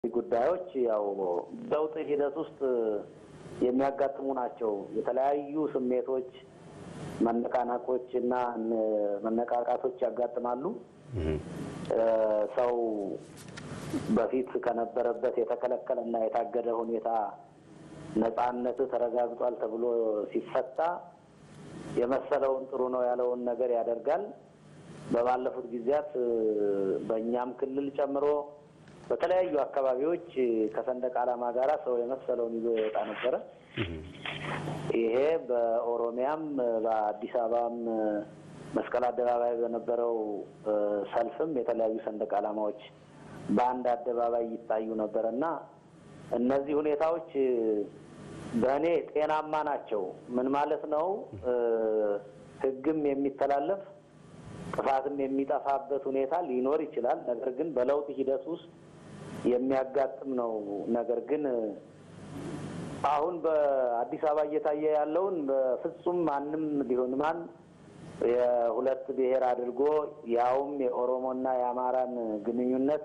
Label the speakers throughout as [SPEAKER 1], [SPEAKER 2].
[SPEAKER 1] ጉዳዮች ያው ለውጥ ሂደት ውስጥ የሚያጋጥሙ ናቸው። የተለያዩ ስሜቶች፣ መነቃናቆች እና መነቃቃቶች ያጋጥማሉ። ሰው በፊት ከነበረበት የተከለከለና የታገደ ሁኔታ ነጻነት ተረጋግጧል ተብሎ ሲፈታ የመሰለውን ጥሩ ነው ያለውን ነገር ያደርጋል። በባለፉት ጊዜያት በእኛም ክልል ጨምሮ በተለያዩ አካባቢዎች ከሰንደቅ ዓላማ ጋር ሰው የመሰለውን ይዞ ይወጣ ነበረ። ይሄ በኦሮሚያም በአዲስ አበባም መስቀል አደባባይ በነበረው ሰልፍም የተለያዩ ሰንደቅ ዓላማዎች በአንድ አደባባይ ይታዩ ነበር እና እነዚህ ሁኔታዎች በእኔ ጤናማ ናቸው። ምን ማለት ነው? ሕግም የሚተላለፍ ጥፋትም የሚጠፋበት ሁኔታ ሊኖር ይችላል። ነገር ግን በለውጥ ሂደት ውስጥ የሚያጋጥም ነው። ነገር ግን አሁን በአዲስ አበባ እየታየ ያለውን በፍጹም ማንም ቢሆን ማን የሁለት ብሔር አድርጎ ያውም የኦሮሞና የአማራን ግንኙነት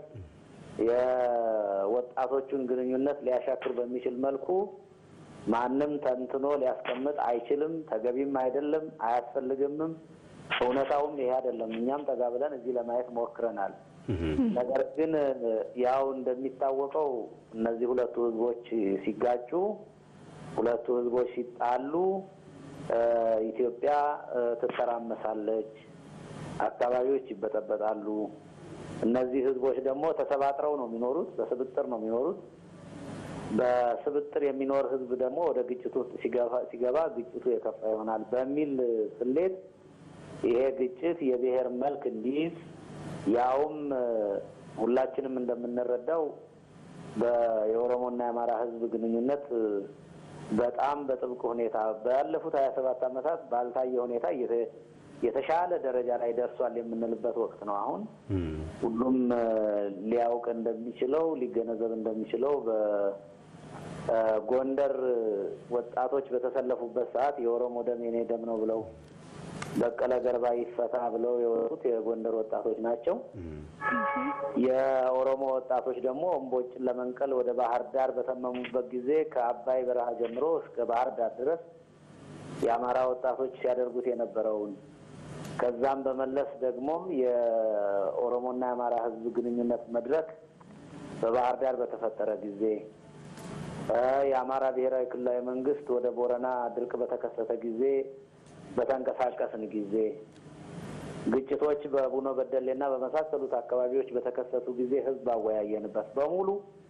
[SPEAKER 1] የወጣቶቹን ግንኙነት ሊያሻክር በሚችል መልኩ ማንም ተንትኖ ሊያስቀምጥ አይችልም። ተገቢም አይደለም፣ አያስፈልግምም። እውነታውም ይሄ አይደለም። እኛም ጠጋ ብለን እዚህ ለማየት ሞክረናል። ነገር ግን ያው እንደሚታወቀው እነዚህ ሁለቱ ህዝቦች ሲጋጩ፣ ሁለቱ ህዝቦች ሲጣሉ ኢትዮጵያ ትተራመሳለች፣ አካባቢዎች ይበጠበጣሉ። እነዚህ ህዝቦች ደግሞ ተሰባጥረው ነው የሚኖሩት፣ በስብጥር ነው የሚኖሩት። በስብጥር የሚኖር ህዝብ ደግሞ ወደ ግጭቱ ውስጥ ሲገባ ግጭቱ የከፋ ይሆናል በሚል ስሌት ይሄ ግጭት የብሔር መልክ እንዲይዝ ያውም ሁላችንም እንደምንረዳው የኦሮሞና የአማራ ህዝብ ግንኙነት በጣም በጥብቅ ሁኔታ ባለፉት ሀያ ሰባት ዓመታት ባልታየ ሁኔታ የተሻለ ደረጃ ላይ ደርሷል የምንልበት ወቅት ነው። አሁን ሁሉም ሊያውቅ እንደሚችለው ሊገነዘብ እንደሚችለው በጎንደር ወጣቶች በተሰለፉበት ሰዓት የኦሮሞ ደም የኔ ደም ነው ብለው በቀለ ገርባ ይፈታ ብለው የወጡት የጎንደር ወጣቶች ናቸው። የኦሮሞ ወጣቶች ደግሞ እምቦጭን ለመንቀል ወደ ባህር ዳር በተመሙበት ጊዜ ከአባይ በረሃ ጀምሮ እስከ ባህር ዳር ድረስ የአማራ ወጣቶች ሲያደርጉት የነበረውን ከዛም በመለስ ደግሞ የኦሮሞና የአማራ ህዝብ ግንኙነት መድረክ በባህር ዳር በተፈጠረ ጊዜ የአማራ ብሔራዊ ክልላዊ መንግስት ወደ ቦረና ድርቅ በተከሰተ ጊዜ በተንቀሳቀስን ጊዜ ግጭቶች በቡኖ በደሌና በመሳሰሉት አካባቢዎች በተከሰቱ ጊዜ ህዝብ አወያየንበት በሙሉ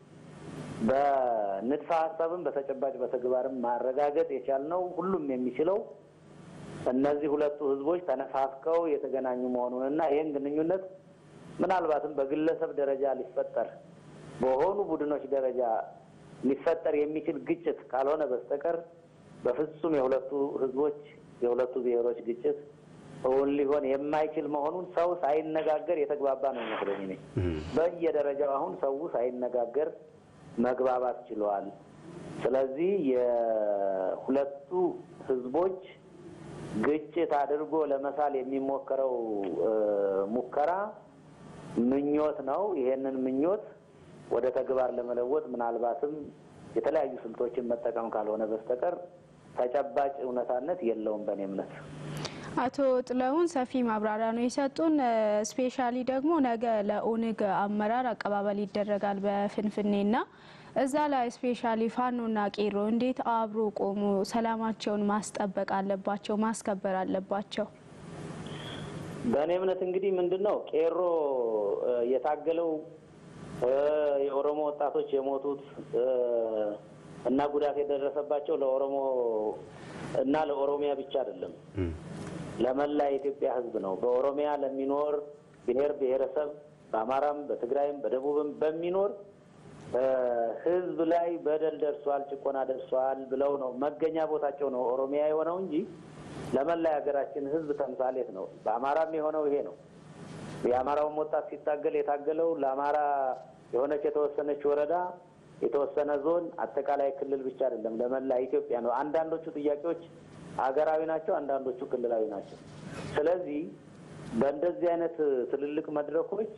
[SPEAKER 1] በንድፈ ሀሳብም በተጨባጭ በተግባርም ማረጋገጥ የቻልነው ሁሉም የሚችለው እነዚህ ሁለቱ ህዝቦች ተነፋፍቀው የተገናኙ መሆኑንና ይህን ግንኙነት ምናልባትም በግለሰብ ደረጃ ሊፈጠር በሆኑ ቡድኖች ደረጃ ሊፈጠር የሚችል ግጭት ካልሆነ በስተቀር በፍጹም የሁለቱ ህዝቦች የሁለቱ ብሔሮች ግጭት እውን ሊሆን የማይችል መሆኑን ሰው ሳይነጋገር የተግባባ ነው ይመስለኝ። እኔ በየደረጃው አሁን ሰው ሳይነጋገር መግባባት ችለዋል። ስለዚህ የሁለቱ ህዝቦች ግጭት አድርጎ ለመሳል የሚሞከረው ሙከራ ምኞት ነው። ይሄንን ምኞት ወደ ተግባር ለመለወጥ ምናልባትም የተለያዩ ስልቶችን መጠቀም ካልሆነ በስተቀር ተጨባጭ እውነታነት የለውም በእኔ እምነት።
[SPEAKER 2] አቶ ጥላሁን ሰፊ ማብራሪያ ነው የሰጡን። ስፔሻሊ ደግሞ ነገ ለኦነግ አመራር አቀባበል ይደረጋል በፍንፍኔና እዛ ላይ ስፔሻሊ ፋኖና ቄሮ እንዴት አብሮ ቆሞ ሰላማቸውን ማስጠበቅ አለባቸው፣ ማስከበር አለባቸው?
[SPEAKER 1] በእኔ እምነት እንግዲህ ምንድን ነው ቄሮ የታገለው የኦሮሞ ወጣቶች የሞቱት እና ጉዳት የደረሰባቸው ለኦሮሞ እና ለኦሮሚያ ብቻ አይደለም፣ ለመላ የኢትዮጵያ ሕዝብ ነው። በኦሮሚያ ለሚኖር ብሔር ብሔረሰብ በአማራም፣ በትግራይም፣ በደቡብም በሚኖር ሕዝብ ላይ በደል ደርሷል፣ ጭቆና ደርሷል ብለው ነው መገኛ ቦታቸው ነው ኦሮሚያ የሆነው እንጂ ለመላ የሀገራችን ሕዝብ ተምሳሌት ነው። በአማራም የሆነው ይሄ ነው። የአማራውም ወጣት ሲታገል የታገለው ለአማራ የሆነች የተወሰነች ወረዳ የተወሰነ ዞን አጠቃላይ ክልል ብቻ አይደለም፣ ለመላ ኢትዮጵያ ነው። አንዳንዶቹ ጥያቄዎች ሀገራዊ ናቸው፣ አንዳንዶቹ ክልላዊ ናቸው። ስለዚህ በእንደዚህ አይነት ትልልቅ መድረኮች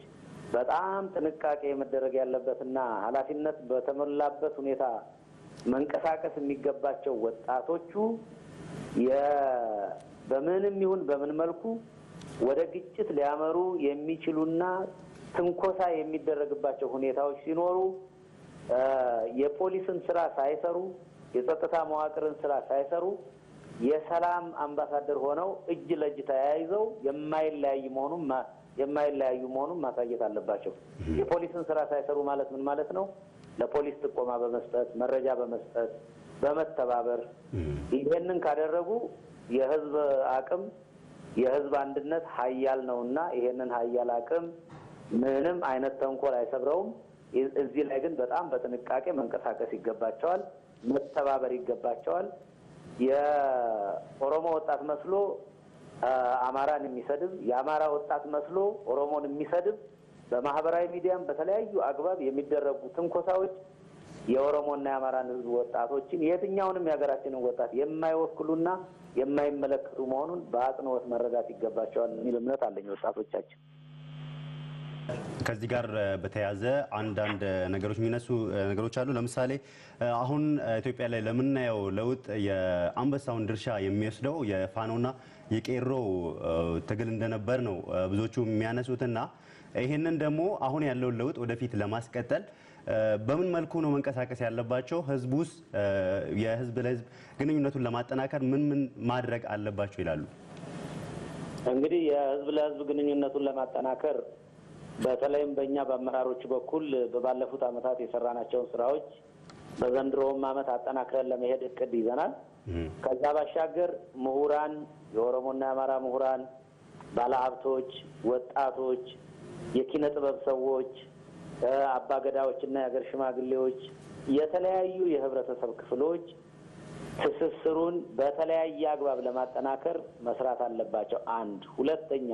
[SPEAKER 1] በጣም ጥንቃቄ መደረግ ያለበትና ኃላፊነት በተሞላበት ሁኔታ መንቀሳቀስ የሚገባቸው ወጣቶቹ በምንም ይሁን በምን መልኩ ወደ ግጭት ሊያመሩ የሚችሉና ትንኮሳ የሚደረግባቸው ሁኔታዎች ሲኖሩ የፖሊስን ስራ ሳይሰሩ የጸጥታ መዋቅርን ስራ ሳይሰሩ የሰላም አምባሳደር ሆነው እጅ ለእጅ ተያይዘው የማይለያይ መሆኑን የማይለያዩ መሆኑን ማሳየት አለባቸው። የፖሊስን ስራ ሳይሰሩ ማለት ምን ማለት ነው? ለፖሊስ ጥቆማ በመስጠት መረጃ በመስጠት በመተባበር ይሄንን ካደረጉ የህዝብ አቅም የህዝብ አንድነት ሀያል ነው እና ይሄንን ሀያል አቅም ምንም አይነት ተንኮል አይሰብረውም። እዚህ ላይ ግን በጣም በጥንቃቄ መንቀሳቀስ ይገባቸዋል፣ መተባበር ይገባቸዋል። የኦሮሞ ወጣት መስሎ አማራን የሚሰድብ የአማራ ወጣት መስሎ ኦሮሞን የሚሰድብ በማህበራዊ ሚዲያም በተለያዩ አግባብ የሚደረጉ ትንኮሳዎች የኦሮሞና የአማራን ህዝብ ወጣቶችን የትኛውንም የሀገራችንን ወጣት የማይወክሉና የማይመለከቱ መሆኑን በአጽንኦት መረዳት ይገባቸዋል የሚል እምነት አለኝ። ወጣቶቻችን
[SPEAKER 3] ከዚህ ጋር በተያያዘ አንዳንድ ነገሮች የሚነሱ ነገሮች አሉ። ለምሳሌ አሁን ኢትዮጵያ ላይ ለምናየው ለውጥ የአንበሳውን ድርሻ የሚወስደው የፋኖና የቄሮ ትግል እንደነበር ነው ብዙዎቹ የሚያነሱትና ይህንን ደግሞ አሁን ያለውን ለውጥ ወደፊት ለማስቀጠል በምን መልኩ ነው መንቀሳቀስ ያለባቸው? ህዝብ ውስጥ የህዝብ ለህዝብ ግንኙነቱን ለማጠናከር ምን ምን ማድረግ አለባቸው ይላሉ?
[SPEAKER 1] እንግዲህ የህዝብ ለህዝብ ግንኙነቱን ለማጠናከር በተለይም በእኛ በአመራሮች በኩል በባለፉት ዓመታት የሰራናቸውን ስራዎች በዘንድሮውም ዓመት አጠናክረን ለመሄድ እቅድ ይዘናል። ከዛ ባሻገር ምሁራን፣ የኦሮሞና የአማራ ምሁራን፣ ባለሀብቶች፣ ወጣቶች፣ የኪነ ጥበብ ሰዎች፣ አባገዳዎች እና የሀገር ሽማግሌዎች፣ የተለያዩ የህብረተሰብ ክፍሎች ትስስሩን በተለያየ አግባብ ለማጠናከር መስራት አለባቸው። አንድ ሁለተኛ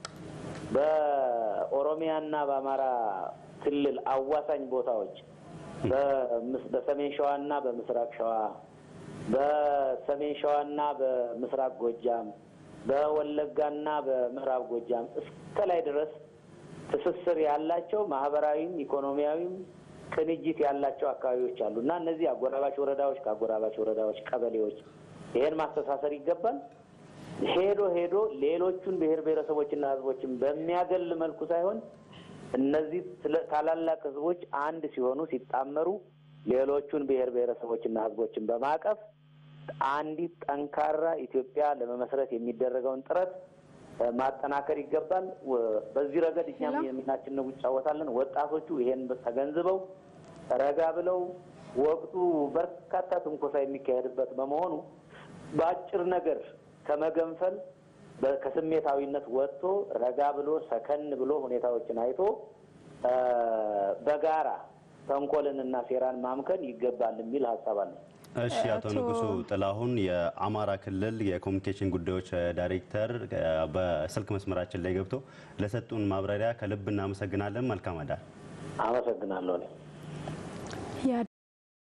[SPEAKER 1] በኦሮሚያና በአማራ ክልል አዋሳኝ ቦታዎች በሰሜን ሸዋና በምስራቅ ሸዋ፣ በሰሜን ሸዋና በምስራቅ ጎጃም፣ በወለጋና በምዕራብ ጎጃም እስከ ላይ ድረስ ትስስር ያላቸው ማህበራዊም ኢኮኖሚያዊም ቅንጅት ያላቸው አካባቢዎች አሉ እና እነዚህ አጎራባች ወረዳዎች ከአጎራባች ወረዳዎች፣ ቀበሌዎች ይሄን ማስተሳሰር ይገባል። ሄዶ ሄዶ ሌሎቹን ብሔር ብሔረሰቦችና ህዝቦችን በሚያገል መልኩ ሳይሆን እነዚህ ታላላቅ ህዝቦች አንድ ሲሆኑ ሲጣመሩ ሌሎቹን ብሔር ብሔረሰቦችና ህዝቦችን በማቀፍ አንዲት ጠንካራ ኢትዮጵያ ለመመስረት የሚደረገውን ጥረት ማጠናከር ይገባል። በዚህ ረገድ እኛም የሚናችንን እንጫወታለን። ወጣቶቹ ይሄን ተገንዝበው ረጋ ብለው ወቅቱ በርካታ ትንኮሳ የሚካሄድበት በመሆኑ በአጭር ነገር ከመገንፈል ከስሜታዊነት ወጥቶ ረጋ ብሎ ሰከን ብሎ ሁኔታዎችን አይቶ በጋራ ተንኮልንና ሴራን ማምከን ይገባል የሚል ሀሳብ አለ።
[SPEAKER 3] እሺ፣ አቶ ንጉሱ ጥላሁን የአማራ ክልል የኮሚኒኬሽን ጉዳዮች ዳይሬክተር በስልክ መስመራችን ላይ ገብቶ ለሰጡን ማብራሪያ ከልብ እናመሰግናለን። መልካም አዳር።
[SPEAKER 1] አመሰግናለሁ።